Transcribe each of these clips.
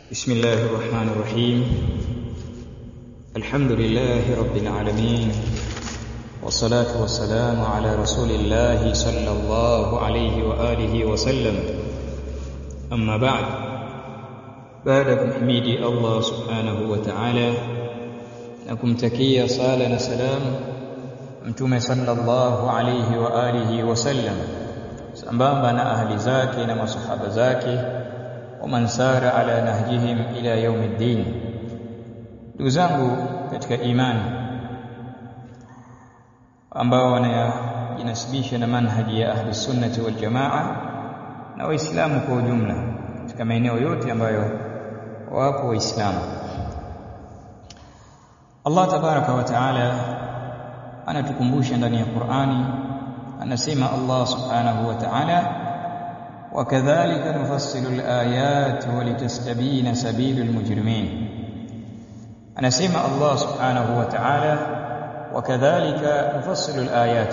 بسم الله الرحمن الرحيم الحمد لله رب العالمين والصلاة والسلام على رسول الله صلى الله عليه وآله وسلم أما بعد بعد kumhimidi Allah subhanahu wa ta'ala na kumtakia sala na salam mtume sallallahu alayhi wa alihi wasallam sambamba na ahli zake na masahaba zake waman sara ala nahjihim ila yaumiddin ndugu zangu katika imani ambao wanajinasibisha na manhaji ya ahli sunnati wal jamaa na waislamu kwa ujumla katika maeneo yote ambayo wapo waislamu Allah tabaraka wa taala anatukumbusha ndani ya Qur'ani anasema Allah subhanahu wa ta'ala وكذلك نفصل الآيات ولتستبين سبيل المجرمين anasema Allah subhanahu wa ta'ala wakadhalika nufassilu alayat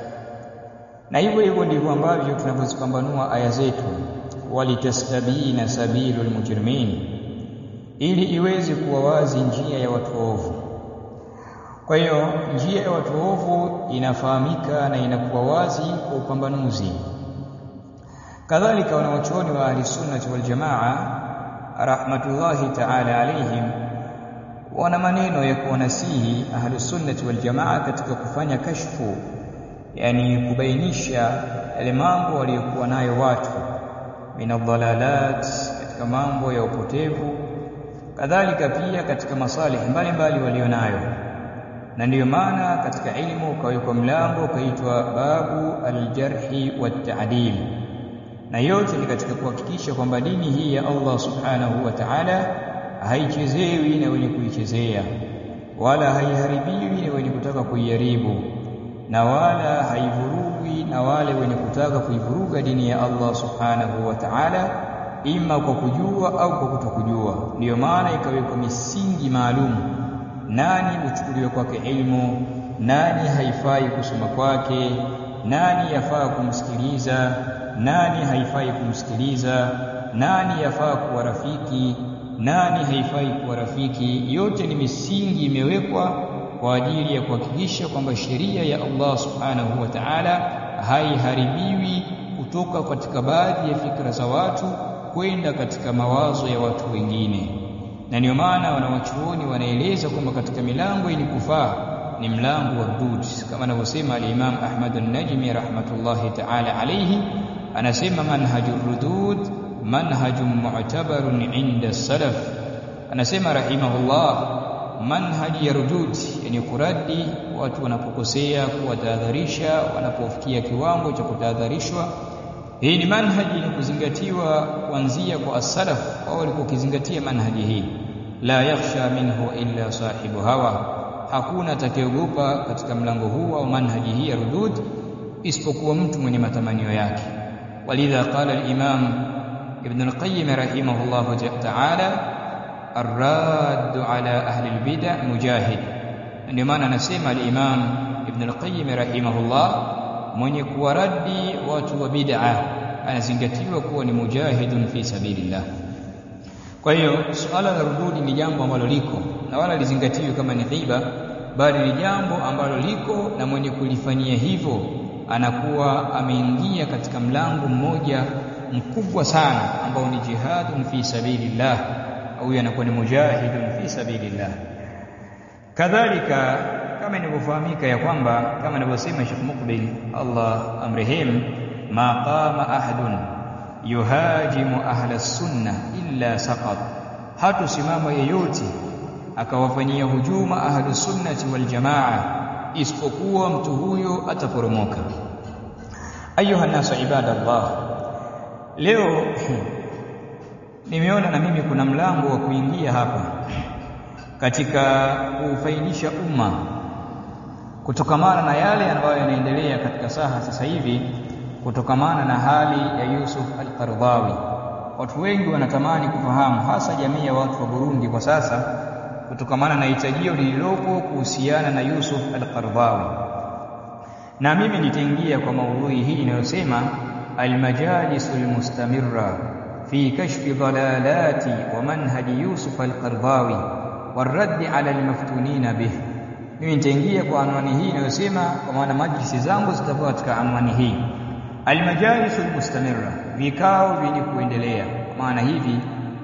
na hivyo hivyo ndivyo ambavyo tunavyozipambanua aya zetu walitastabina sabilul mujrimin ili iweze kuwa wazi njia ya watu ovu kwa hiyo njia ya watu ovu inafahamika na inakuwa wazi kwa upambanuzi kadhalika wanawachuoni wa ahli sunnati wal jamaa rahmatullahi ta'ala alaihim wana maneno ya kuwanasihi ahli sunnati wal jamaa katika kufanya kashfu yani kubainisha yale mambo waliokuwa nayo watu minadhalalat katika mambo ya upotevu kadhalika pia katika masalih mbalimbali walionayo na ndiyo maana katika ilmu ukawekwa mlango ukaitwa babu aljarhi wat-ta'dil na yote ni katika kuhakikisha kwamba dini hii ya Allah subhanahu wa ta'ala haichezewi na wenye kuichezea wala haiharibiwi na wenye kutaka kuiharibu na wala haivurugwi na wale wenye kutaka kuivuruga dini ya Allah subhanahu wa ta'ala ima kwa kujua au kwa kutokujua ndiyo maana ikawekwa misingi maalum nani uchukuliwe kwake ilmu nani haifai kusoma kwake nani yafaa kumsikiliza nani haifai kumsikiliza nani yafaa kuwa rafiki nani haifai kuwa rafiki yote ni misingi imewekwa kwa ajili ya kuhakikisha kwamba sheria ya Allah subhanahu wa ta'ala haiharibiwi kutoka katika baadhi ya fikra za watu kwenda katika mawazo ya watu wengine na ndio maana wanawachuoni wanaeleza kwamba katika milango ili kufaa ni mlango wa rudud kama anavyosema al-Imam Ahmad an-Najmi rahmatullahi ta'ala alayhi anasema manhajur rudud manhajun mu'tabarun 'inda salaf anasema rahimahullah manhaji ya rudud yani kuradi watu wanapokosea kuwatahadharisha wanapofikia kiwango cha kutahadharishwa hii ni manhaji ni kuzingatiwa kuanzia kwa as-salaf wao walikokizingatia manhaji hii la yakhsha minhu illa sahibu hawa hakuna atakayeogopa katika mlango huu au manhaji hii ya rudud isipokuwa mtu mwenye matamanio yake walidha qala al-imam ibn al-qayyim rahimahullah ta'ala الراد على أهل البدع مجاهد ndio maana anasema al-Imam Ibn al-Qayyim rahimahullah mwenye kuwaradi watu wa bid'a anazingatiwa kuwa ni mujahidun fi sabilillah kwa hiyo suala la rududi ni jambo ambalo liko na wala lizingatiwe kama ni ghiba bali ni jambo ambalo liko na mwenye kulifanyia hivyo anakuwa ameingia katika mlango mmoja mkubwa sana ambao ni jihadun fi sabilillah au anakuwa ni mujahidun fi sabilillah kadhalika kama inavyofahamika ya kwamba kama anavyosema Sheikh Mukbil Allah amrehim ma qama ahadun yuhajimu ahla sunna illa saqat hatusimama yeyote akawafanyia hujuma ahlu sunnati wal jamaa isipokuwa mtu huyo ataporomoka ayuha nasu ibadallah leo nimeona na mimi kuna mlango wa kuingia hapa katika kufaidisha umma kutokamana na yale ambayo yanaendelea katika saha sasa hivi kutokamana na hali ya Yusuf al-Qaradawi watu wengi wanatamani kufahamu hasa jamii ya watu wa Burundi kwa sasa kutokamana na hitajio lililopo kuhusiana na Yusuf al-Qaradawi na mimi nitaingia kwa maudhui hii inayosema almajalisul mustamirra fi kashfi dhalalati wa manhaji Yusuf al-Qardawi warraddi ala al-maftunina bih mimi nitaingia kwa anwani hii inayosema kwa maana majlisi zangu zitakuwa katika anwani hii almajalis almustamirra vikao vyenye kuendelea kwa maana hivi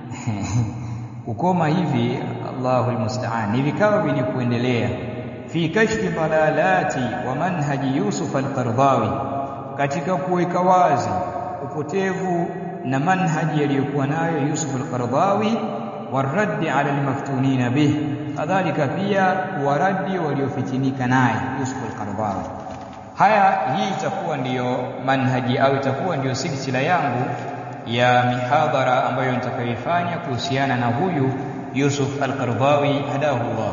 kukoma hivi Allahu almusta'an ni vikao vyenye kuendelea fi kashfi dalalati wa manhaji Yusuf al-Qardawi katika kuweka wazi upotevu na manhaji aliyokuwa nayo Yusuf al-Qardawi waraddi ala almaftunina bih kadhalika pia waradi waliofitinika naye Yusuf al-Qardawi haya hii itakuwa ndiyo manhaji au itakuwa ndiyo silsila yangu ya mihadhara ambayo nitakayoifanya kuhusiana na huyu Yusuf al-Qardawi hadahu Allah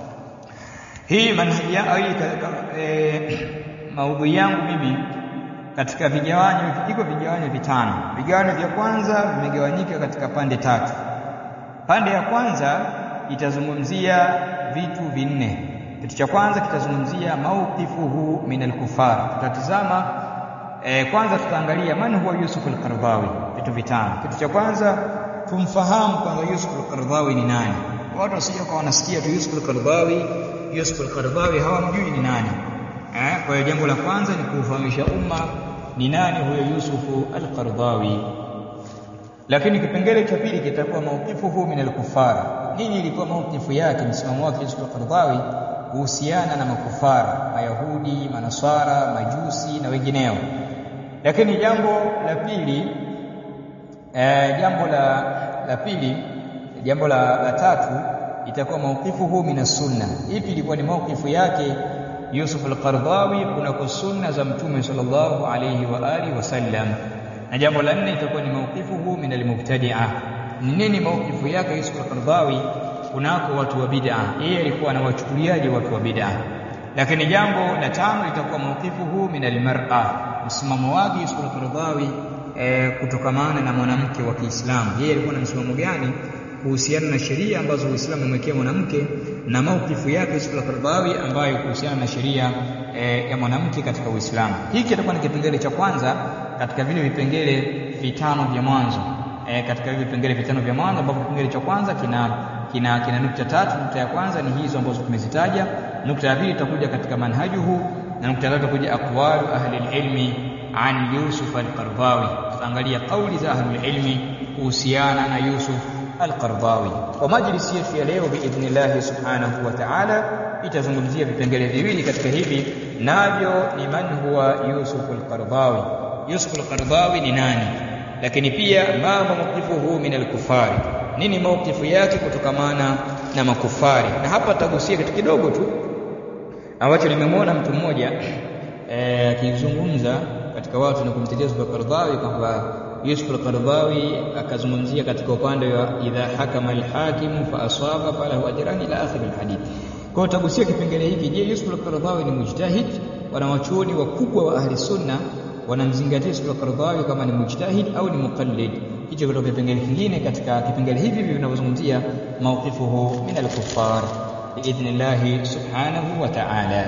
hii manhaji ya e, maudhui yangu mimi katika vigawanyo iko vigawanyo vitano vigawanyo vya kwanza vimegawanyika katika pande tatu pande ya kwanza itazungumzia vitu vinne kitu cha kwanza kitazungumzia mawqifuhu min al-kufar tutatizama e, kwanza tutaangalia man huwa Yusuf al-Qardawi vitu vitano kitu cha kwanza tumfahamu kwanza Yusuf al-Qardawi ni nani watu wasije kwa wanasikia tu Yusuf al-Qardawi Yusuf al-Qardawi hawamjui ni nani eh kwa hiyo jambo la kwanza ni kuufahamisha umma ni nani huyo Yusuf al-Qardawi lakini kipengele cha pili kitakuwa mawqifuhu min al-kufara nini ilikuwa mawqifu yake msimamo wake Yusuf al-Qardawi kuhusiana na makufara mayahudi manaswara majusi na wengineo lakini jambo la pili eh, jambo la la pili jambo la, la tatu itakuwa mawqifuhu min sunna ipi ilikuwa ni mawqifu yake Yusuf al-Qardawi kunako sunna za mtume sallallahu alayhi wa alihi wasallam na jambo la nne itakuwa ni mawqifuhu min al-mubtadi'a ni nini mawqifu yake Yusuf al-Qardawi kunako watu wa bid'a yeye alikuwa anawachukuliaje watu wa bid'a lakini jambo la tano itakuwa mawqifuhu min al-mar'a msimamo wake Yusuf al-Qardawi e, kutokamana na mwanamke wa Kiislamu yeye alikuwa na msimamo gani kuhusiana na sheria ambazo Uislamu umewekea mwanamke na maukifu yake Yusuf al-Qardawi ambayo kuhusiana na sheria e, ya mwanamke katika Uislamu. Hiki kitakuwa ni kipengele cha kwanza katika vile vipengele vitano vya mwanzo e, katika vile vipengele vitano vya mwanzo ambapo kipengele cha kwanza kina kina kina nukta tatu. Nukta ya kwanza ni hizo ambazo tumezitaja. Nukta ya pili itakuja katika manhajuhu na nukta ya tatu itakuja aqwalu ahli ilmi an Yusuf al-Qardawi. Tutaangalia kauli za ahli ilmi kuhusiana na Yusuf al-Qardawi. Kwa majlisi yetu ya leo biidhnillah subhanahu wa ta'ala itazungumzia vipengele viwili katika hivi navyo ni man huwa Yusuf al-Qardawi. Yusuf al-Qardawi ni nani? Lakini pia ma mawqifuhu min al-kufari. Nini mawqifu yake kutokamana na makufari? Na hapa tagusia kitu kidogo tu ambacho nimemwona mtu mmoja akizungumza e, katika watu na kumtetea Yusuf al-Qardawi kwamba Yusuf al-Qardawi akazungumzia katika upande wa idha hakama al-hakimu fa asaba falahu ajran ila akhir al-hadith. Kwa utagusia kipengele hiki, je, Yusuf al-Qardawi ni mujtahid? Wanawachuoni wakubwa wa ahli sunna wanamzingatia Yusuf al-Qardawi kama ni mujtahid au ni muqallid. Hicho kutoka kipengele kingine katika kipengele hivi vinavyozungumzia mawqifuhu min al-kuffar biidhnillahi subhanahu wa ta'ala.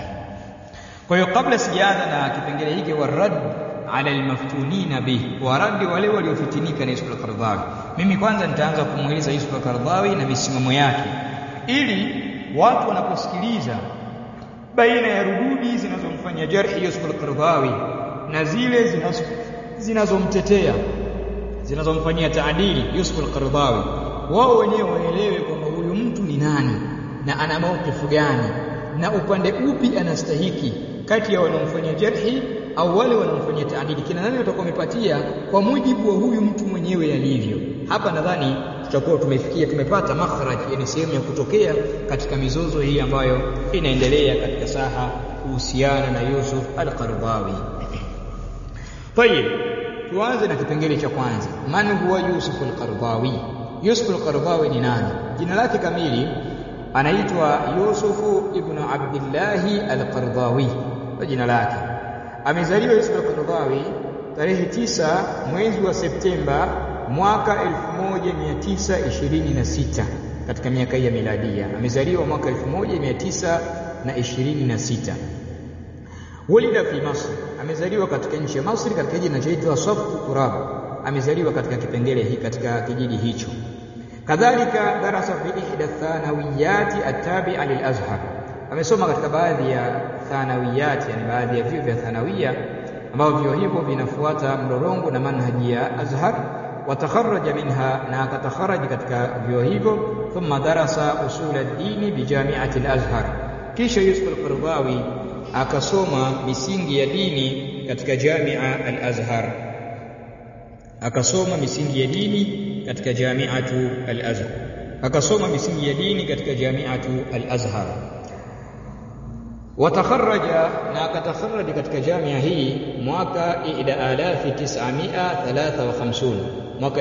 Kwa hiyo kabla sijaanza na kipengele hiki wa radd ala almaftunina bih, waradi wale waliofitinika na Yusuf al-Qardawi. Mimi kwanza nitaanza kumweleza Yusuf al-Qardawi na misimamo yake, ili watu wanaposikiliza baina ya rududi zinazomfanya jarhi Yusuf al-Qardawi na zile zinazomtetea zinazomfanyia taadili Yusuf al-Qardawi, wao wenyewe waelewe kwamba huyu mtu ni nani na ana maukifu gani na upande upi anastahiki kati ya wanaomfanyia jarhi au wale wanaomfanyia taadili, kina nani watakuwa wamepatia kwa mujibu wa huyu mtu mwenyewe alivyo. Hapa nadhani tutakuwa tumefikia, tumepata makhraj, yani sehemu ya kutokea katika mizozo hii ambayo inaendelea katika saha kuhusiana na Yusuf al-Qardawi. Tayib, tuanze na kipengele cha kwanza, man huwa Yusuf al-Qardawi? Yusuf al-Qardawi ni nani? Jina lake kamili anaitwa Yusufu ibn Abdillahi al-Qardawi, kwa jina lake amezaliwa Yusuf al-Qardawi tarehe tisa mwezi wa Septemba mwaka 1926 katika miaka ya miladia. Amezaliwa mwaka 1926. Walida fi Masr, amezaliwa katika nchi ya Masri katika jiji linaloitwa Safq Turab. amezaliwa katika kipengele hiki katika kijiji hicho kadhalika darasa fi ihda thanawiyati attabi'a lil azhar amesoma katika baadhi ya thanawiyati yani baadhi ya vyuo vya thanawiya ambavyo vyuo hivyo vinafuata mlolongo na manhaji ya azhar watakharraja minha na akatakharaji katika vyuo hivyo thumma darasa usul ad-dini bi jami'ati al-azhar kisha Yusuf al-Qaradawi akasoma misingi ya dini katika Jamia al-Azhar akasoma misingi ya dini katika Jamiatu al-Azhar akasoma misingi ya dini katika Jamiatu al-Azhar watakharraja na akatakharraja katika jamia hii mwaka 1953 mwaka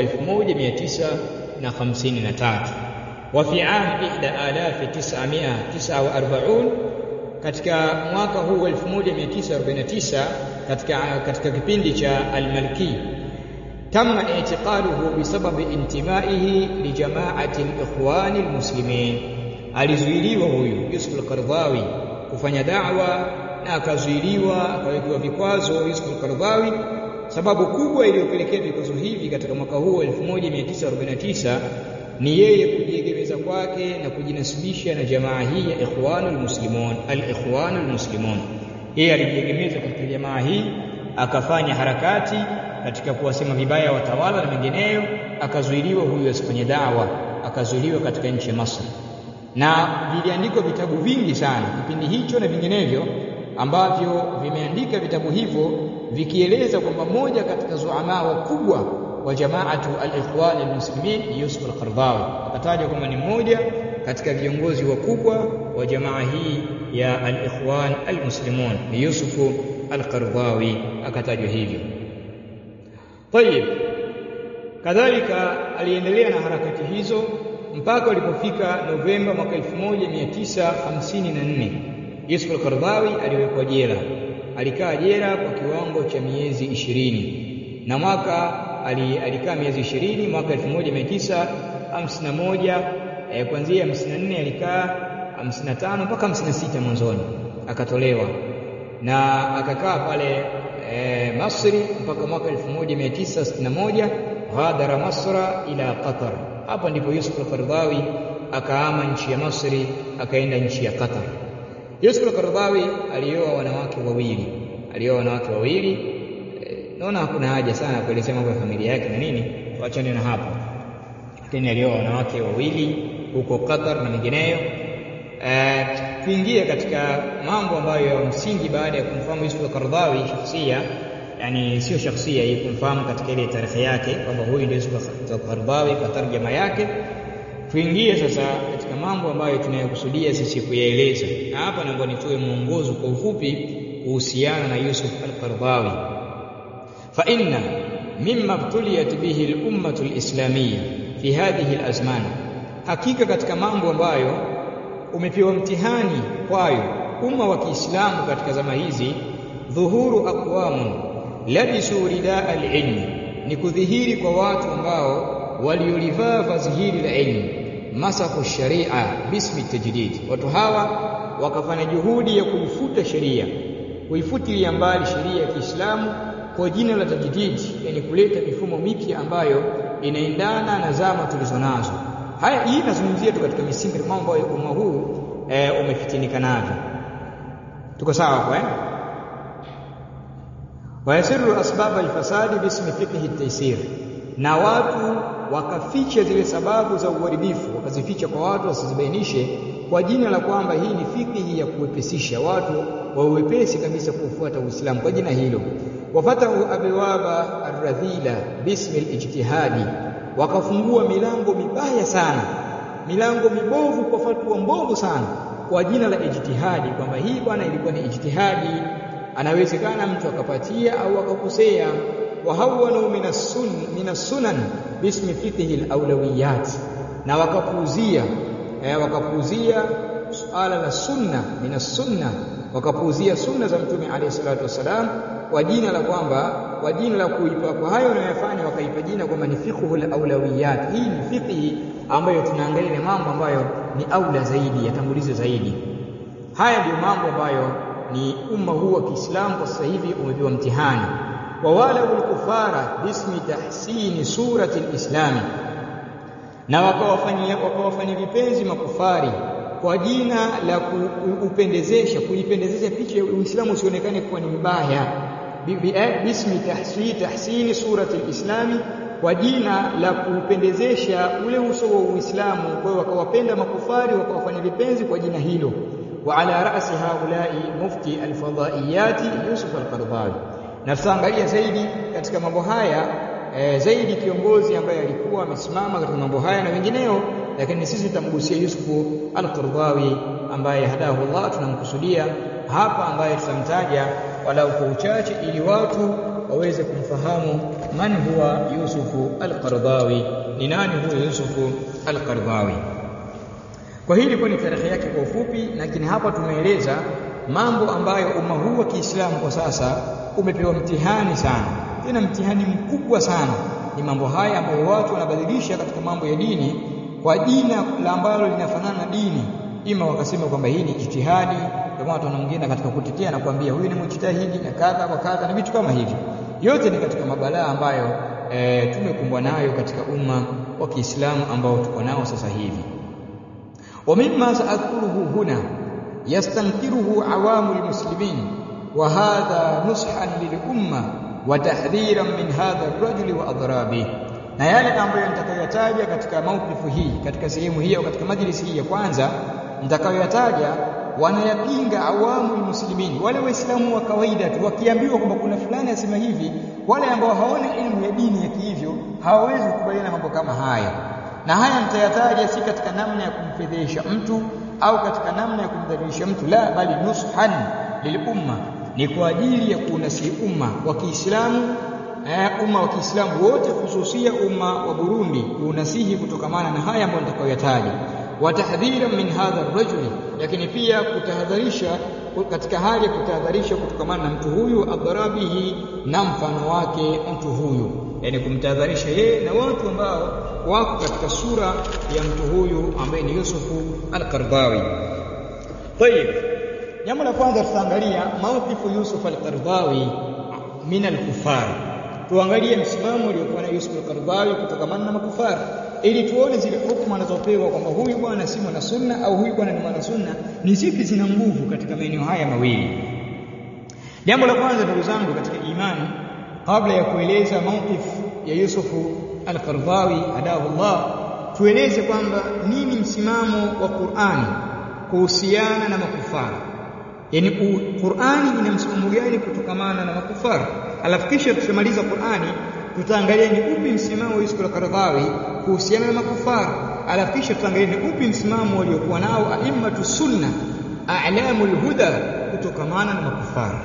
1953 wa fi am 1949 katika mwaka huu wa 1949 katika katika kipindi cha al-Malki تم اعتقاله بسبب انتمائه لجماعة الإخوان المسلمين alizuiliwa huyu Yusuf al-Qaradawi kufanya da'wa na akazuiliwa akawekewa vikwazo Yusuf al-Qaradawi sababu kubwa iliyopelekea vikwazo hivi katika mwaka huu 1949 ni yeye kujiegemeza kwake na kujinasibisha na jamaa hii ya Ikhwanul Muslimun al-Ikhwanul Muslimun yeye alijiegemeza katika jamaa hii akafanya harakati katika kuwasema vibaya watawala na mengineyo akazuiliwa huyu asifanye dawa akazuiliwa katika nchi ya Masri na viliandikwa vitabu vingi sana kipindi hicho na vinginevyo ambavyo vimeandika vitabu hivyo vikieleza kwamba moja katika zuama wakubwa wa jamaatu al-ikhwan al-muslimin Yusuf al-Qaradawi akataja kwamba ni mmoja katika viongozi wakubwa wa jamaa hii ya al-ikhwan al-muslimun Yusuf al-Qaradawi akatajwa hivyo Tayib kadhalika aliendelea na harakati hizo mpaka ulipofika Novemba mwaka 1954 Yusuf al-Qaradawi aliwekwa jela alikaa jela kwa kiwango cha miezi ishirini na mwaka alikaa miezi ishirini mwaka 1951 eh, kuanzia 54 alikaa 55 mpaka 56 mwanzoni akatolewa na akakaa pale e, Masri mpaka mwaka 1961 ghadara Masra ila Qatar hapa ndipo Yusuf al-Qaradawi akaama nchi ya Masri akaenda nchi ya Qatar Yusuf al-Qaradawi alioa wanawake wawili alioa wanawake wawili e, naona hakuna haja sana kuelezea mambo ya familia yake na nini tuachane na hapo lakini alioa wanawake wawili huko Qatar na mengineyo e, kuingia katika mambo ambayo ya msingi baada ya kumfahamu Yusuf al-Qaradawi shakhsia yani sio shakhsia hii kumfahamu katika ile tarehe yake kwamba huyu ndio Yusuf al-Qaradawi kwa tarjama yake tuingie sasa katika mambo ambayo tunayokusudia sisi kuyaeleza na hapa naomba nitoe mwongozo kwa ufupi kuhusiana na Yusuf al-Qaradawi fa inna mimma btuliyat bihi al-ummah al-islamiyya fi hadhihi al-azman hakika katika mambo ambayo umepewa mtihani kwayo umma wa Kiislamu katika zama hizi dhuhuru aqwamun labisu ridaa al-ilm ni kudhihiri kwa watu ambao waliolivaa vazi hili la ilmu masaku sharia bismi tajdid watu hawa wakafanya juhudi ya kuifuta sheria kuifutilia mbali sheria ya Kiislamu kwa jina la tajdid yani kuleta mifumo mipya ambayo inaendana na zama tulizonazo haya hii nazungumzia tu katika misingi mambo ambayo umma huu e, umefitinika navyo tuko sawa kwa eh wayasiru asbab alfasadi bismi fiqhi at-taysir na watu wakaficha zile sababu za uharibifu wakazificha kwa watu wasizibainishe kwa jina la kwamba hii ni fiqhi ya kuwepesisha watu wa uwepesi kabisa kufuata Uislamu kwa jina hilo wafatahu abwaba arradhila bismi alijtihadi wakafungua milango mibaya sana milango mibovu kwa fatwa mbovu sana kwa jina la ijtihadi kwamba hii bwana ilikuwa ni ijtihadi anawezekana mtu akapatia au akakosea wahawanu minasun minasunan bismi fiqhi alawlawiyat na wakapuuzia eh, wakapuuzia suala la sunna minasunna wakapuuzia sunna za mtume alayhi salatu wasalam kwa jina la kwamba kwa jina la kuipa kwa hayo wanayofanya wakaipa jina kwamba ni fiqhu alawlawiyat hii ni fiqhi ambayo tunaangalia mambo ambayo ni aula zaidi yatangulize zaidi haya ndio mambo ambayo ni umma huu wa Kiislamu kwa sasa hivi umepewa mtihani wawalau lkufara bismi tahsini surati lislami na wakawafanyia wakawafanyia vipenzi makufari kwa jina la kuupendezesha kuipendezesha picha ya Uislamu usionekane kuwa ni mbaya bismi tahsini tahsini surati lislami kwa jina la kuupendezesha ule uso wa Uislamu kwa hiyo wakawapenda makufari wakawafanya vipenzi kwa jina hilo wa ala ra'si haulai mufti alfadaiyati Yusuf al-Qaradawi na tutaangalia zaidi katika mambo haya e, zaidi kiongozi ambaye alikuwa amesimama katika mambo haya na wengineo lakini sisi tutamgusia Yusufu al-Qaradawi ambaye hadahu Allah tunamkusudia hapa ambaye tutamtaja walau kwa uchache ili watu waweze kumfahamu man huwa Yusufu al-Qaradawi ni nani huyo Yusufu al-Qaradawi kwa hili kwa ni tarehe yake kwa ufupi lakini hapa tumeeleza mambo ambayo umma huu wa Kiislamu kwa sasa umepewa mtihani sana tena mtihani mkubwa sana ni mambo haya ambayo watu wanabadilisha katika mambo ya dini kwa jina la ambalo linafanana na dini ima wakasema kwamba hii ni jitihadi kama watu wanaongea katika kutetea na kuambia huyu ni mjitahidi na kadha wa kadha na vitu kama hivi yote ni katika mabalaa ambayo e, tumekumbwa nayo katika umma wa Kiislamu ambao tuko nao sasa hivi wa mimma saadhkuruhu huna yastankiruhu awamu almuslimin wa hadha nushan lilumma wa tahdhiran min hadha ar-rajuli wa adrabi na yale ambayo nitakayoyataja katika maukifu hii katika sehemu hii au katika majlisi hii ya kwanza nitakayoyataja wanayapinga awamu muslimin wale waislamu wa kawaida tu wakiambiwa kwamba kuna fulani asema hivi wale ambao hawana elimu ya dini ya kihivyo hawawezi kukubaliana mambo kama haya na haya nitayataja si katika namna ya kumfedhesha mtu au katika namna ya kumdhalilisha mtu la bali nushan lilumma ni kwa ajili ya kuunasi umma wa Kiislamu eh, umma wa Kiislamu wote hususia umma wa Burundi kuunasihi kutokamana na haya ambayo nitakayoyataja wa tahdhira min hadha ar-rajuli lakini pia kutahadharisha katika hali ya kutahadharisha kutokamana na mtu huyu adharabihi na mfano wake mtu huyu yani kumtahadharisha yeye na watu ambao wako katika sura ya mtu huyu ambaye ni Yusufu al-Qardawi طيب jambo la kwanza tutaangalia mawqifu Yusuf al-Qardawi min al-kufar tuangalie msimamo uliokuwa na Yusuf al-Qardawi kutokamana na makufari ili tuone zile hukumu anazopewa kwamba huyu bwana si mwana sunna au huyu bwana ni mwana sunna ni zipi zina nguvu katika maeneo haya mawili jambo la kwanza ndugu zangu katika imani kabla ya kueleza mawqif ya Yusufu al-Qardawi hadahu Allah tueleze kwamba nini msimamo wa Qur'ani kuhusiana na makufara yani Qur'ani ina msimamo gani kutokamana na makufara alafu kisha tukimaliza Qur'ani tutaangalia ni upi msimamo wa Yusuf al-Qaradawi kuhusiana na makufara alafu kisha tutaangalia ni upi msimamo waliokuwa nao a'immatu sunna a'lamul huda kutokamana na makufara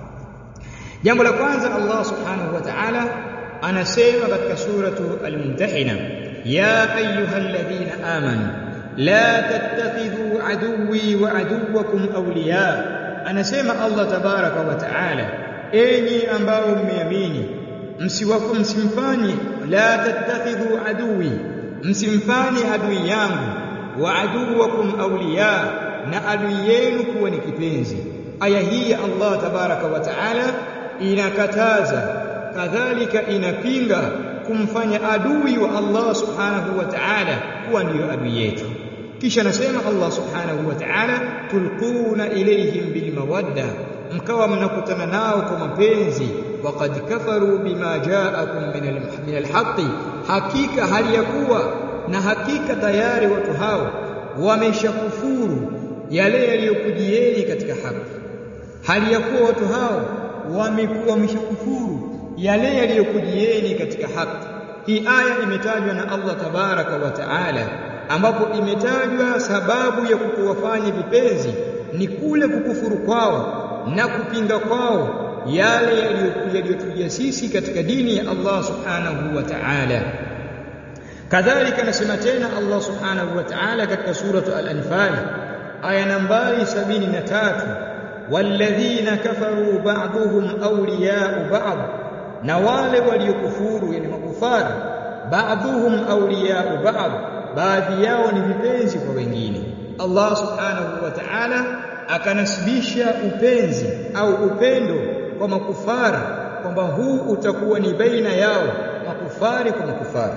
jambo la kwanza Allah subhanahu wa ta'ala anasema katika suratu al-mumtahina ya ayyuhalladhina amanu la tattakhidhu aduwwi wa aduwwakum awliya anasema Allah tabaraka wa ta'ala enyi ambao mmeamini msiwako msimfanye la tattakhidhu aduwi msimfanye adui yangu wa aduwakum awliya na adui yenu kuwa ni kipenzi aya hii ya Allah tabaraka wa taala inakataza kadhalika inapinga kumfanya adui wa Allah subhanahu wa ta'ala kuwa ndiyo adui yetu kisha nasema Allah subhanahu wa ta'ala tulquna ilayhim bilmawadda mkawa mnakutana nao kwa mapenzi waqad kafaru bima ja'akum min alhaqi hakika hali ya kuwa na hakika tayari watu hao wameshakufuru yale yaliyokujieni katika haki hali ya kuwa watu hao wamekuwa wameshakufuru yale yaliyokujieni katika haki hii aya imetajwa na Allah tabaraka wa taala ambapo imetajwa sababu ya kukuwafanya vipenzi ni kule kukufuru kwao na kupinga kwao yale yaliyotujia sisi katika dini ya Allah subhanahu wa ta'ala kadhalika nasema tena Allah subhanahu wa ta'ala katika suratu al-anfal aya nambari 73 walladhina kafaru ba'dhum awliya'u ba'd na wale waliokufuru yani makufari ba'dhum awliya'u ba'd baadhi yao ni vipenzi kwa wengine Allah subhanahu wa ta'ala akanasibisha upenzi au upendo kwa makufara kwamba huu utakuwa ni baina yao makufari kwa makufari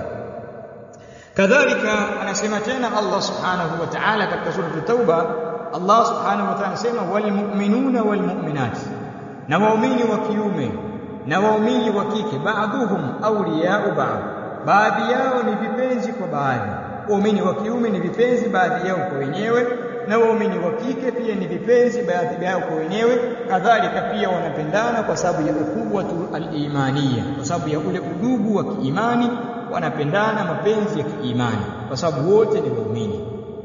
kadhalika anasema tena Allah subhanahu wa ta'ala katika sura at-tauba Allah subhanahu wa ta'ala anasema walmu'minuna walmu'minat na waumini wa kiume na waumini wa kike baadhuhum awliya'u ba'd baadhi yao ni vipenzi kwa baadhi waumini wa kiume ni vipenzi baadhi yao kwa wenyewe na waumini wa kike pia ni vipenzi baadhi yao kwa wenyewe kadhalika pia wanapendana kwa sababu ya ukhuwatu al-imaniya kwa sababu ya ule udugu wa kiimani wanapendana mapenzi ya kiimani kwa sababu wote ni waumini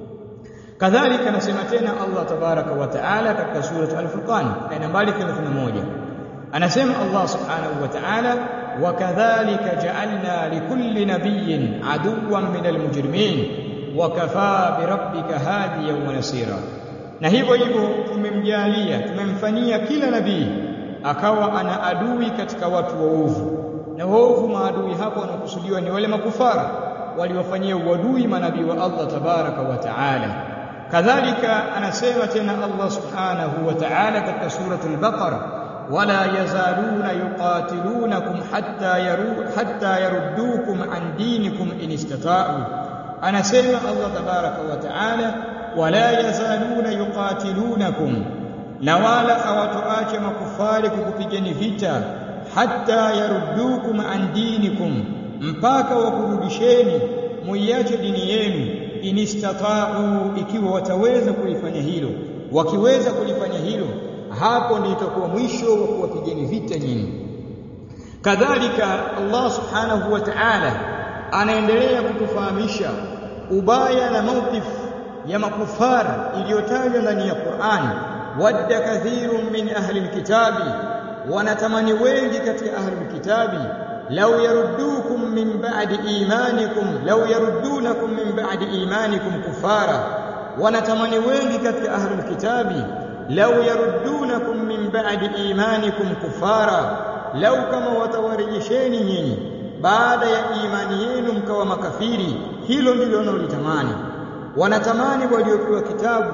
kadhalika anasema tena Allah tabaraka wa taala katika sura al-Furqan aya nambari 31 anasema Allah subhanahu wa ta'ala wakadhalika ja'alna likulli nabiyyin aduwwan minal mujrimin wakafaa birabbika hadiyan wa nasira na hivyo hivyo tumemjalia tumemfanyia kila nabii akawa ana adui katika watu waovu na waovu maadui hapo wanakusudiwa ni wale makufara waliwafanyia uadui manabii wa Allah tabaraka wa taala kadhalika anasema tena Allah subhanahu wa ta'ala katika suratul baqara wala yazaluna yuqatilunakum hatta yaru hatta yaruddukum an dinikum in istata'u anasema Allah tabaraka wa ta'ala wala yazaluna yuqatilunakum na wala hawatoacha makufari kukupigeni vita hatta yaruddukum an dinikum mpaka wakurudisheni muiache dini yenu inistata'u ikiwa wataweza kulifanya hilo wakiweza kulifanya hilo hapo ndio itakuwa mwisho wa kuwapigeni vita nyinyi kadhalika Allah subhanahu wa ta'ala anaendelea kutufahamisha ubaya na mawqif ya makufar iliyotajwa ndani ya Qur'an wadda kathirun min ahli alkitabi wanatamani wengi katika ahli alkitabi law yaruddukum min ba'di imanikum law yaruddunakum min ba'di imanikum kufara wanatamani wengi katika ahli alkitabi law yaruddunakum min ba'di imanikum kufara law kama watawarejesheni nyinyi baada ya imani yenu mkawa makafiri hilo ndilo wanalotamani wanatamani waliopewa kitabu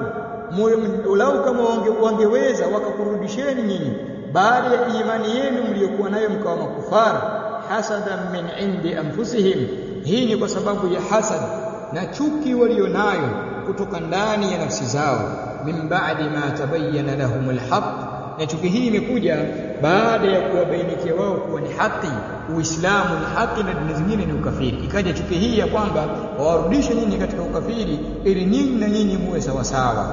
lau kama wange, wangeweza wakakurudisheni nyinyi baada ya imani yenu mliokuwa nayo mkawa makufara hasadan min indi anfusihim hii ni kwa sababu ya hasad na chuki walionayo kutoka ndani ya nafsi zao min ba'di ma tabayyana lahumul haqq na chuki hii imekuja baada ya kuwabainikia wao kuwa ni haki uislamu ni haki na dini zingine ni ukafiri ikaja chuki hii ya kwamba wawarudishe nyinyi katika ukafiri ili nyinyi na nyinyi muwe sawasawa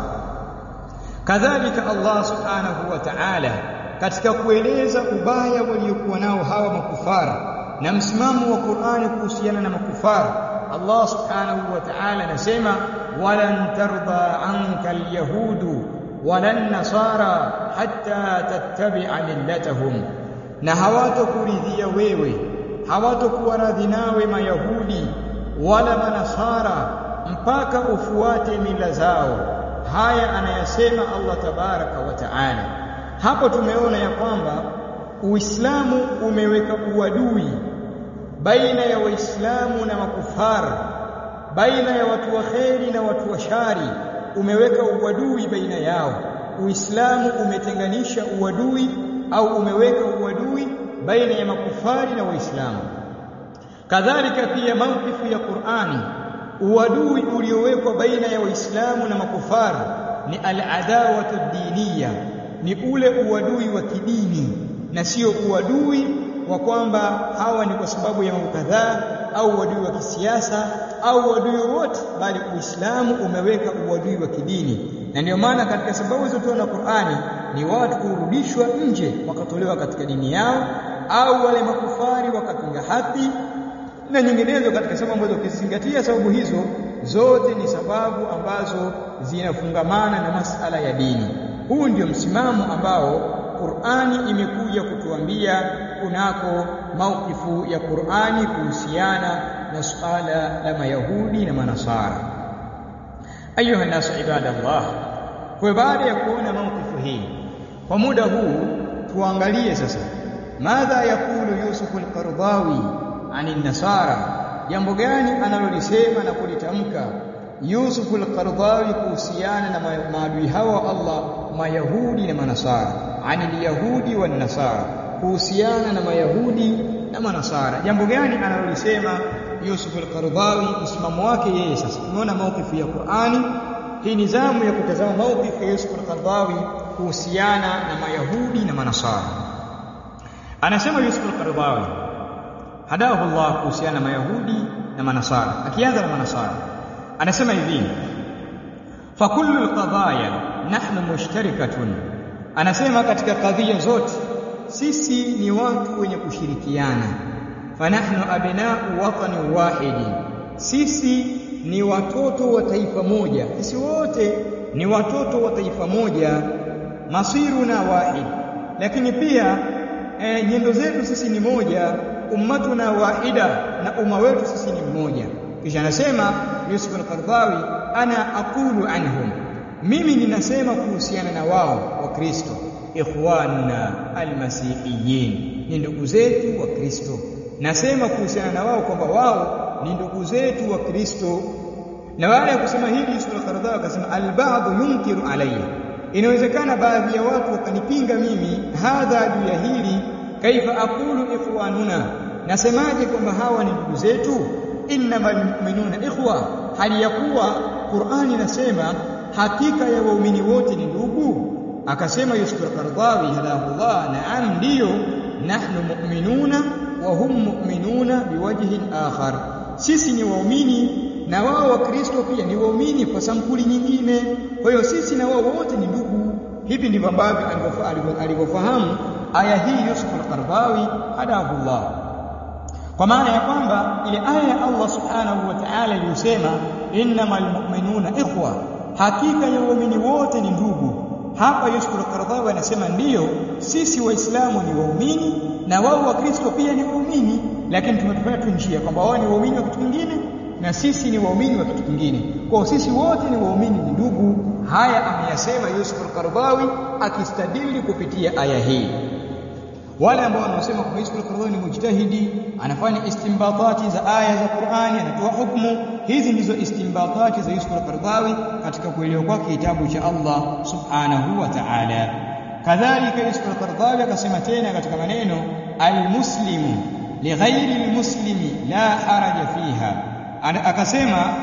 kadhalika Allah subhanahu wa ta'ala katika kueleza ubaya waliokuwa nao hawa makufara na msimamo wa Qur'ani kuhusiana na makufara Allah subhanahu wa ta'ala anasema walan tarda anka alyahudu walan nasara hatta tattabi'a millatahum na hawatokuridhia wewe hawatokuwa radhi nawe mayahudi wala manasara mpaka ufuate mila zao haya anayasema Allah tabaraka wa taala hapo tumeona ya kwamba Uislamu umeweka uadui baina ya Waislamu na makufara baina ya watu wa kheri na watu wa shari umeweka uadui baina yao Uislamu umetenganisha uadui au umeweka uadui baina ya makufari na Waislamu kadhalika pia mawqifu ya Qur'ani uadui uliowekwa baina ya Waislamu na makufari ni al-adawatu diniya ni ule uadui wa kidini na sio uadui wa kwamba hawa ni kwa sababu ya mambo kadhaa au uadui wa kisiasa au uadui wowote bali Uislamu umeweka uadui wa kidini na ndio maana katika sababu zilizotoa na Qur'ani ni watu kurudishwa nje wakatolewa katika dini yao au wale makufari wakapinga haki na nyinginezo katika sababu ambazo ukizingatia sababu hizo zote ni sababu ambazo zinafungamana na masala ya dini huu ndio msimamo ambao Qur'ani imekuja kutuambia kunako maukifu ya Qur'ani kuhusiana na suala la Mayahudi na Manasara ayuha nasu ibadallah kwa baada ya kuona maukifu hii kwa muda huu tuangalie sasa madha yakulu Yusuf al-Qardawi ani nasara jambo gani analolisema na kulitamka Yusuf al-Qardawi kuhusiana na maadui hawa Allah mayahudi na manasara ani yahudi wa nasara kuhusiana na Mayahudi na Manasara. Jambo gani analolisema Yusuf al-Qaradawi, msimamo wake yeye sasa. Tumeona maukifu ya Qur'ani, hii ni zamu ya kutazama maukifu ya Yusuf al-Qaradawi kuhusiana na Mayahudi na Manasara. Anasema Yusuf al-Qaradawi hadahu Allah kuhusiana na Mayahudi na Manasara. Akianza na Manasara, anasema hivi: fa kullu al-qadaya nahnu mushtarikatun, anasema katika kadhia zote sisi ni watu wenye kushirikiana. Fanahnu abnau watani wahidi, sisi ni watoto wa taifa moja, sisi wote ni watoto wa taifa moja. Masiruna wahid, lakini pia e, nyendo zetu sisi ni moja. Ummatuna wahida, na umma wetu sisi ni mmoja. Kisha anasema Yusuf al-Qaradawi, ana aqulu anhum, mimi ninasema kuhusiana na wao wa Kristo ikhwanuna almasihiyin, ni ndugu zetu wa Kristo. Nasema kuhusiana na wao kwamba wao ni ndugu zetu wa Kristo. Na baada ya kusema hili, Yusuf al-Qaradawi akasema albadhu yunkiru alayya, inawezekana baadhi ya watu wakanipinga mimi hadha, juu ya hili. Kaifa aqulu ikhwanuna, nasemaje kwamba hawa ni ndugu zetu? Innamal mu'minuna ikhwa, hali ya kuwa Qur'ani inasema hakika ya waumini wote ni ndugu akasema Yusuf al-Qaradawi hadahullah, naam, ndiyo. Nahnu mu'minuna wa hum mu'minuna biwajhin akhar, sisi ni waumini na wao wa Kristo pia ni waumini kwa sampuli nyingine. Kwa hiyo sisi na wao wote ni ndugu. Hivi ndivyo ambavyo alivyofahamu aya hii Yusuf al-Qaradawi hadahullah, kwa maana ya kwamba ile aya ya Allah subhanahu wa ta'ala iliyosema innamal mu'minuna ikhwa, hakika ya waumini wote ni ndugu hapa Yusuf al-Qaradawi anasema ndiyo, sisi Waislamu ni waumini na wao wa Kristo pia ni waumini, lakini tumetofautia tu njia kwamba wao ni waumini wa kitu kingine na sisi ni waumini wa kitu kingine. Kwa sisi wote ni waumini, ni ndugu. Haya ameyasema Yusuf al-Qaradawi akistadili kupitia aya hii. Wale ambao wanaosema kwamba Yusuf al-Qaradawi ni mujtahidi, anafanya istimbatati za aya za Qur'ani, anatoa hukumu hizi ndizo istimbatati za Yusuf al-Qaradawi katika kuelewa kwake kitabu cha Allah subhanahu wa ta'ala. Kadhalika Yusuf al-Qaradawi akasema tena katika maneno almuslimu lighairi almuslimi la haraja fiha, akasema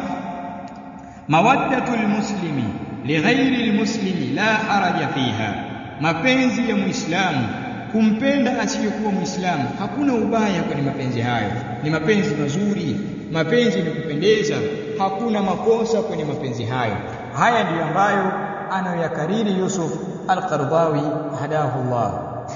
mawaddatu almuslimi lighairi almuslimi la haraja fiha, mapenzi ya muislamu kumpenda asiyekuwa muislamu hakuna ubaya kwenye mapenzi hayo, ni mapenzi mazuri mapenzi ni kupendeza, hakuna makosa kwenye mapenzi hayo. Haya ndiyo ambayo anayoyakariri Yusuf al-Qaradawi hadahullah.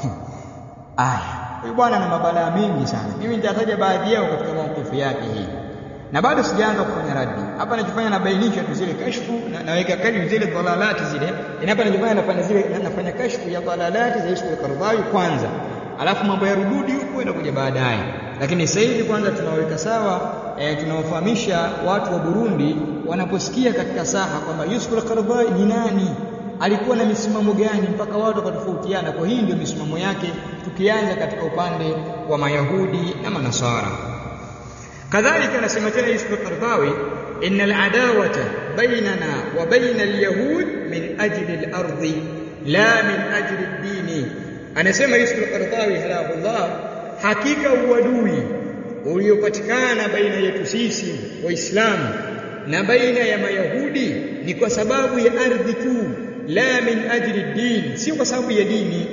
Aya, huyu bwana ana mabalaa mengi sana. Mimi nitataja baadhi yao katika maukifu yake hii, na bado sijaanza kufanya raddi hapa. Nachofanya nabainisha tu zile kashfu na naweka kali zile dhalalati zile, na hapa nachofanya nafanya zile nafanya kashfu ya dhalalati za Yusuf al-Qaradawi kwanza, alafu mambo ya rududi huko inakuja baadaye lakini sasa hivi kwanza tunaweka sawa e, tunawafahamisha watu wa Burundi wanaposikia katika saha kwamba Yusuf al-Qaradawi ni nani, alikuwa na misimamo gani mpaka watu wakatofautiana. Kwa hii ndio misimamo yake, tukianza katika upande wa Mayahudi na Manasara. Kadhalika anasema tena Yusuf al-Qaradawi, inna al-adawata bainana wa baina al-yahud min ajli al-ardi la min ajli ad-dini. Anasema Yusuf al-Qaradawi halahullah hakika uadui uliopatikana baina yetu sisi Waislamu na baina ya Mayahudi ni kwa sababu ya ardhi tu, la min ajli din, sio kwa sababu ya dini,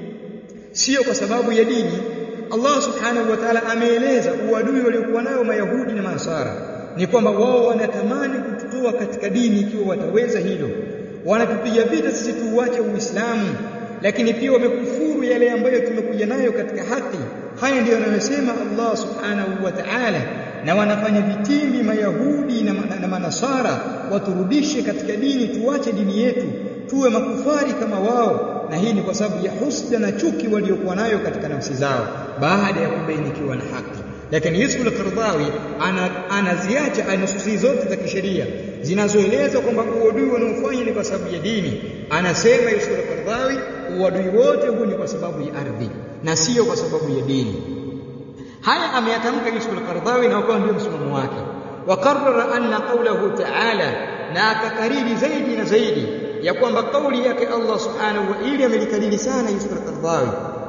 sio kwa sababu ya dini. Allah subhanahu wa ta'ala ameeleza uadui waliokuwa nayo Mayahudi na Manasara ni kwamba wao wanatamani kututoa katika dini ikiwa wataweza hilo, wanatupiga vita sisi tuuache Uislamu, lakini pia wamekufuru yale ambayo tumekuja nayo katika haki. Haya ndiyo anayosema Allah subhanahu wa ta'ala, na wanafanya vitimbi Mayahudi na, na, na Manasara waturudishe katika dini, tuache dini yetu, tuwe makufari kama wao, na hii ni kwa sababu ya husda na chuki waliokuwa nayo katika nafsi zao baada ya kubainikiwa na haki. Lakini Yusuf al-Qaradawi anaziacha ana nususi zote za kisheria zinazoeleza kwamba uadui wanaofanya ni kwa sababu ya dini. Anasema Yusuf al-Qaradawi, uadui wote huu ni kwa sababu ya ardhi na sio kwa sababu ya dini. Haya ameyatamka Yusuf al-Qaradawi na ukawa ndio msimamo wake. Wakarrara anna qawlahu ta'ala, na akakariri zaidi na zaidi ya kwamba kauli yake Allah subhanahu wa ili amelikariri sana Yusuf al-Qaradawi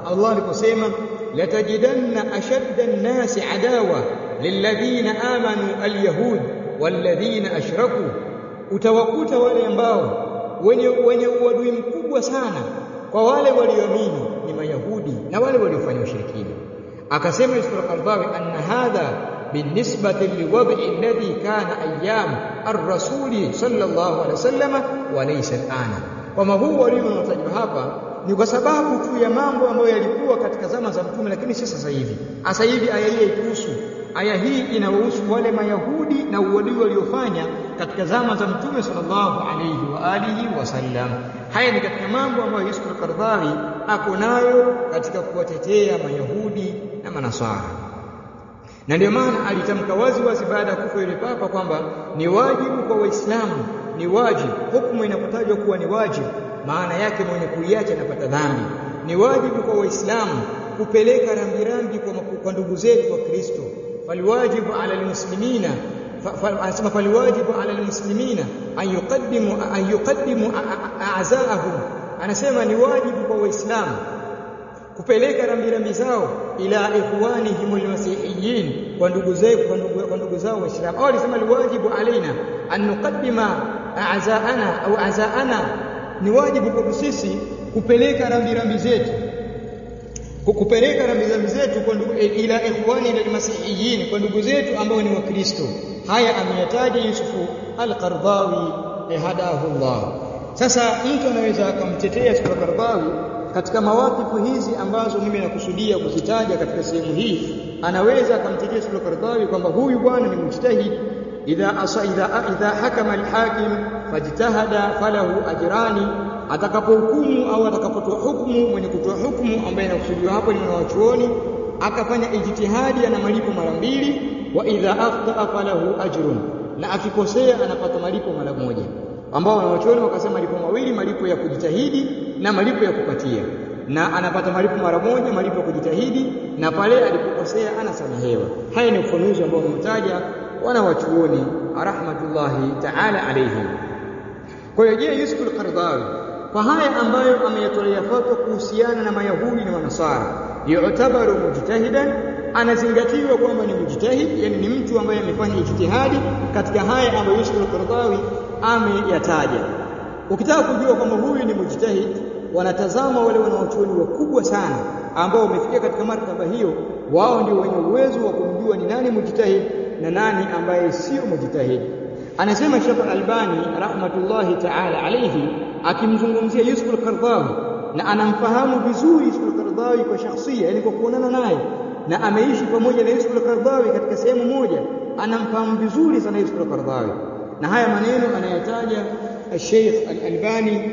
Allah aliposema latajidanna ashadda an-nasi adawa lilladhina amanu al-yahud walladhina ashraku utawakuta wale ambao wenye wenye uadui mkubwa sana kwa wale walioamini ni mayahudi na wale waliofanya ushirikina akasema Yusuf al-Qardawi anna hadha بالنسبة للوضع الذي كان أيام الرسول صلى الله عليه وسلم وليس الآن وما هو waliotajwa hapa ni kwa sababu tu ya mambo ambayo yalikuwa katika zama za mtume lakini si sasa hivi sasa hivi aya hii haikuhusu aya hii inawahusu wale mayahudi na uadui waliofanya katika zama za mtume sallallahu alayhi wa alihi wasallam haya ni katika mambo ambayo Yusuf al-Qardawi ako nayo katika kuwatetea mayahudi na manasara na ndio maana alitamka wazi wazi baada ya kufa yule papa kwamba ni wajibu kwa waislamu ni wajibu hukumu inapotajwa kuwa ni wajibu maana yake mwenye kuiacha anapata dhambi ni wajibu kwa waislamu kupeleka rambirambi kwa, kwa ndugu zetu wa Kristo falwajibu ala almuslimina anasema falwajibu ala almuslimina an yuqaddimu an yuqaddimu a'zaahum anasema ni wajibu kwa waislamu kupeleka rambirambi zao ila ikhwanihim almasihiyin kwa ndugu zetu kwa ndugu zao waislamu au alisema alwajibu alaina an nuqaddima a'zaana au azaana ni wajibu kwa sisi kupeleka rambirambi zetu kupeleka rambirambi zetu kwa ndugu ila ikhwani almasihiyin kwa ndugu zetu ambao ni wakristo haya ameyataja Yusufu al-Qardawi hadahu Allah sasa mtu anaweza akamtetea Yusuf al-Qardawi katika mawakifu hizi ambazo mimi nakusudia kuzitaja katika sehemu hii anaweza akamtetea Yusuf al-Qardawi kwamba huyu bwana ni mujtahid idha asa idha idha hakama al-hakim fajtahada falahu ajrani atakapohukumu au atakapotoa hukumu mwenye kutoa hukumu ambaye anakusudiwa hapo ni wanachuoni akafanya ijtihadi ana malipo mara mbili wa idha akhta falahu ajrun na akikosea anapata malipo mara moja ambao wanachuoni wakasema malipo mawili malipo ya kujitahidi na malipo ya kupatia na anapata malipo mara moja malipo ya kujitahidi na pale alipokosea anasamehewa haya ni ufanuzi ambao wametaja wanawachuoni rahmatullahi ta'ala alayhim kwa hiyo je Yusuf al-Qardawi kwa haya ambayo ameyatolea fatwa kuhusiana na mayahudi na manasara yu'tabaru mujtahidan anazingatiwa kwamba ni mujtahid yani ni mtu ambaye amefanya ijtihadi katika haya ambayo Yusuf al-Qardawi ameyataja ukitaka kujua kwamba huyu ni mujtahid wanatazama wale wanaochuoni wakubwa sana ambao wamefikia katika martaba hiyo wao ndio wenye uwezo wa kumjua ni nani mujtahid na nani ambaye sio mujtahid anasema Sheikh Al-Albani rahmatullahi ta'ala alayhi akimzungumzia Yusuf al-Qardawi na anamfahamu vizuri Yusuf al-Qardawi kwa shakhsia yani kwa kuonana naye na ameishi pamoja na Yusuf al-Qardawi katika sehemu moja anamfahamu vizuri sana Yusuf al-Qardawi na haya maneno anayataja Sheikh Al-Albani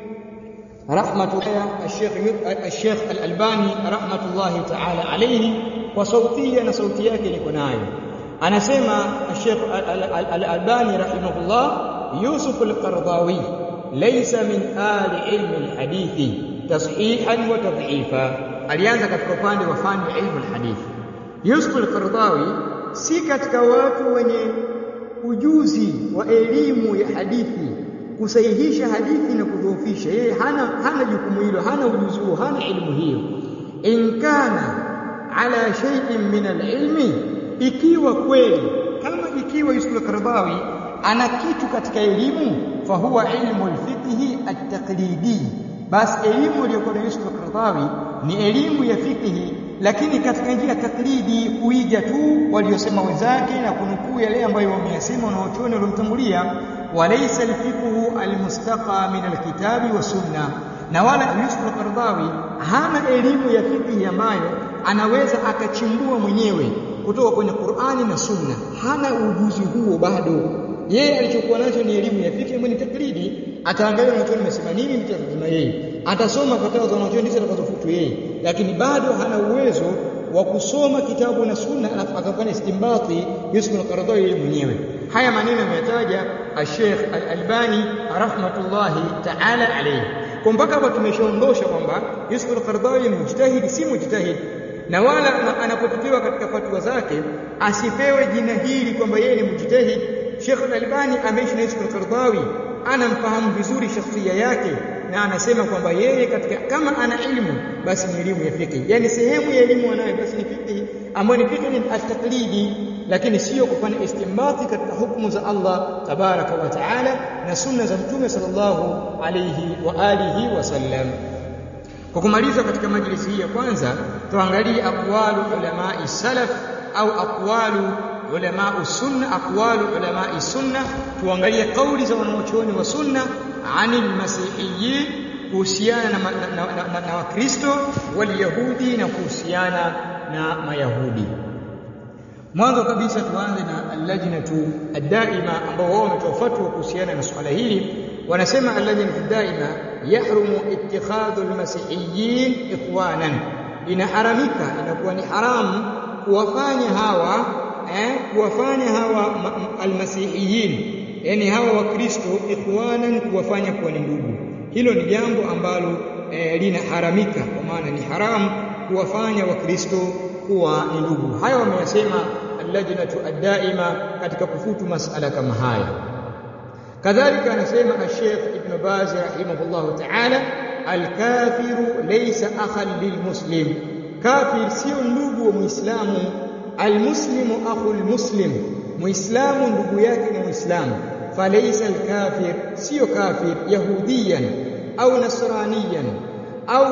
rahmatullah Sheikh Sheikh Al-Albani rahmatullahi ta'ala alayhi kwa sautia na sauti yake niko nayo anasema Sheikh Al-Albani rahimahullah Yusuf Al-Qardawi laysa min ahli ilmi al-hadithi tashihan wa tad'ifa alianza katika upande wa fani ilmu al-hadithi Yusuf Al-Qardawi si katika watu wenye ujuzi wa elimu ya hadithi kusahihisha hadithi na kudhoofisha yeye hana hana jukumu hilo hana ujuzi huo hana elimu hiyo in kana ala shay'in min al-ilmi ikiwa kweli kama ikiwa Yusuf al-Qaradawi ana kitu katika elimu fa huwa ilmu al-fiqh at-taqlidi basi elimu iliyokuwa na Yusuf al-Qaradawi ni elimu ya fiqh lakini katika njia taklidi kuiga tu waliosema wenzake na kunukuu yale ambayo wameyasema na wachuoni waliomtangulia walaysa alfiqhu almustaqa min alkitabi wa sunna na wala Yusuf al-Qaradawi hana elimu ya fiqh ambayo anaweza akachimbua mwenyewe kutoka kwenye Qur'ani na Sunna hana ujuzi huo bado yeye alichokuwa nacho ni elimu ya fiqh ambayo ni taklidi ataangalia wanachuoni wamesema nini mtazama yeye atasoma fatwa za wanachuoni ndizo atakazofutu yeye lakini bado hana uwezo wa kusoma kitabu na sunna alafu akafanya istimbati Yusuf al-Qaradawi yeye mwenyewe haya maneno yametaja Sheikh Al-Albani rahmatullahi ta'ala alayhi kwa mpaka hapa tumeshaondosha kwamba Yusuf al-Qaradawi ni mujtahid si mujtahid na wala anapotetewa katika fatwa zake asipewe jina hili kwamba yeye ni mujtahid Sheikh Al-Albani ameishi na Yusuf al-Qaradawi anamfahamu vizuri shakhsia yake na anasema kwamba yeye katika kama ana ilmu basi ni elimu ya fiqh yani sehemu ya elimu anayo basi ni fiqh ambayo ni fiqh ni at-taqlidi lakini sio kufanya istinbati katika hukumu za Allah tabaraka wa taala na sunna za mtume sallallahu alayhi wa alihi wasallam kwa kumaliza katika majlisi hii ya kwanza tuangalie aqwalu ulamai salaf au aqwalu ulamau sunna aqwalu ulamai sunna tuangalie kauli za wanaochuoni wa sunna anil masihiyin kuhusiana na, na, na, na, na, na wakristo walyahudi na kuhusiana na mayahudi mwanzo kabisa tuanze na allajnatu addaima ambao wao wametoa fatwa kuhusiana na swala hili wanasema allajnatu daima yahrumu ittikhadhu almasihiyin ikhwanan inaharamika inakuwa ni haramu kuwafanya hawa eh, kuwafanya hawa almasihiyin yani hawa wakristo ikhwanan kuwafanya kuwa ni ndugu hilo ni jambo ambalo eh, linaharamika kwa maana ni haramu kuwafanya wakristo kuwa ni ndugu haya wameyasema allajnatu addaima katika kufutu masala kama haya kadhalika anasema al-Sheikh Ibn Baz rahimahullah ta'ala al-kafiru laysa akhan lilmuslim kafir sio ndugu wa muislamu almuslimu akhul muslim muislamu ndugu yake ni muislamu falaysa al-kafir sio kafir yahudiyan au nasraniyan au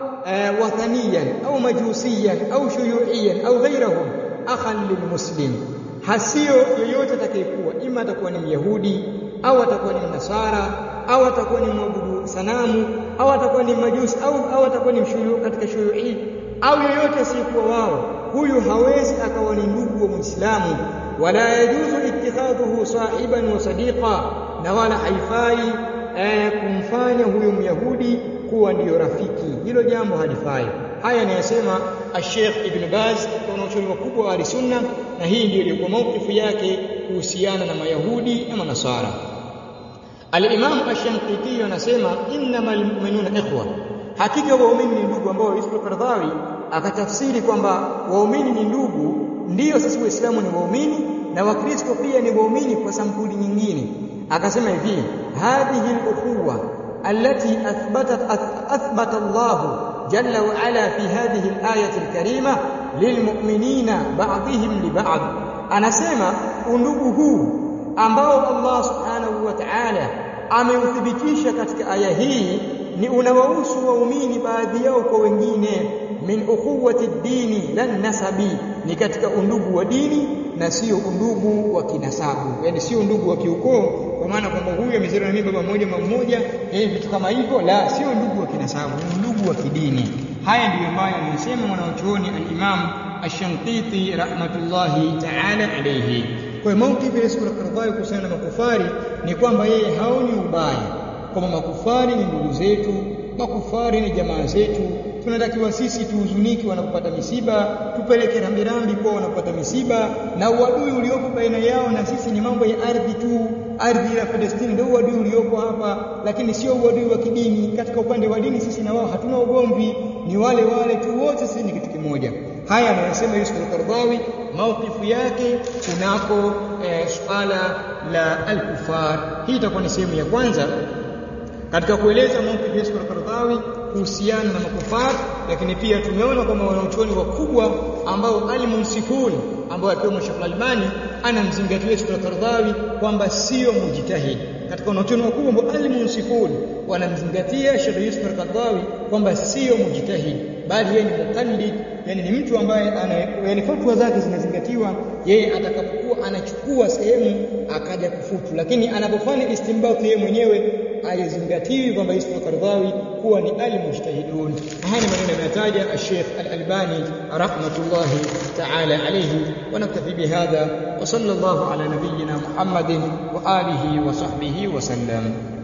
wathaniyan au majusiyan au shuyuiyan au ghayrahum akhan lilmuslim hasio yoyote atakayekuwa ima atakuwa ni myahudi au atakuwa ni mnasara au atakuwa ni mwabudu sanamu au atakuwa ni majusi au au atakuwa ni mshuyu katika shuyui au yoyote asiyekuwa wao huyu hawezi akawa ni ndugu wa muislamu wala yajuzu ittikhadhuhu sahiban wa sadiqa na wala haifai eh, kumfanya huyu myahudi kuwa ndiyo rafiki hilo jambo halifai haya anayasema Sheikh Ibn Baz wanaochuoni wakubwa wa Sunna na hii ndio ilikuwa maukifu yake kuhusiana na Mayahudi na Manasara Al-Imam Ash-Shanqiti anasema innamal mu'minuna ikhwa hakika waumini ni ndugu ambao Yusuf Qardhawi akatafsiri kwamba waumini ni ndugu ndiyo sisi waislamu ni waumini na wakristo pia ni waumini kwa sampuli nyingine akasema hivi hadhihi al-ukhuwa التي أثبتت أثبت الله جل وعلا في هذه الآية الكريمة للمؤمنين بعضهم لبعض أنا سيما undugu huu ambao Allah subhanahu wa ta'ala ameuthibitisha katika aya hii ni unawahusu waumini baadhi yao kwa wengine min ukhuwati dini lan nasabi ni katika undugu wa dini na sio undugu wa kinasabu yani sio undugu wa kiukoo kwa maana kwamba huyu amezaliwa na mimi baba mmoja mama mmoja eh vitu kama hivyo la sio ndugu wa kinasabu ni undugu wa kidini haya ndiyo ambayo anasema mwanachuoni al-Imam Ash-Shanqiti rahmatullahi ta'ala alayhi kwa hiyo maukifu ya sura Qardai kuhusiana na makufari ni kwamba yeye haoni ubaya kwamba makufari ni ndugu zetu makufari ni jamaa zetu tunatakiwa sisi tuhuzuniki wanapopata misiba tupeleke rambirambi kwa wanapopata misiba na uadui uliopo baina yao na sisi ni mambo ya ardhi tu ardhi ya Palestina ndio uadui uliopo hapa lakini sio uadui wa kidini katika upande wa dini sisi na wao hatuna ugomvi ni wale wale tu wote sisi ni kitu kimoja haya anayosema Yusuf al-Qardawi maukifu yake kunako eh, suala la al-kufar hii itakuwa ni sehemu ya kwanza katika kueleza maukifu Yusuf al-Qardawi kuhusiana na makufar lakini pia tumeona kwamba wanaochuoni wakubwa ambao alimunsifun ambao akiwemo Sheikh Albani anamzingatia Yusuf al-Qardawi kwamba sio mujtahid katika wanaochuoni wakubwa ambao alimunsifun wanamzingatia Sheikh Yusuf al-Qardawi kwamba sio mujtahid bali yeye ni muqallid yani ni mtu ambaye ana yani fatwa zake zinazingatiwa yeye atakapokuwa anachukua sehemu akaja kufutu lakini anapofanya istinbat yeye mwenyewe ayazingatiwi kwamba Yusuf al-Qardawi kuwa ni al-mujtahidun haya ni maneno yametaja Sheikh Al-Albani rahmatullahi ta'ala alayhi wa naktafi bihadha wa sallallahu ala nabiyyina Muhammadin wa alihi wa sahbihi wa sallam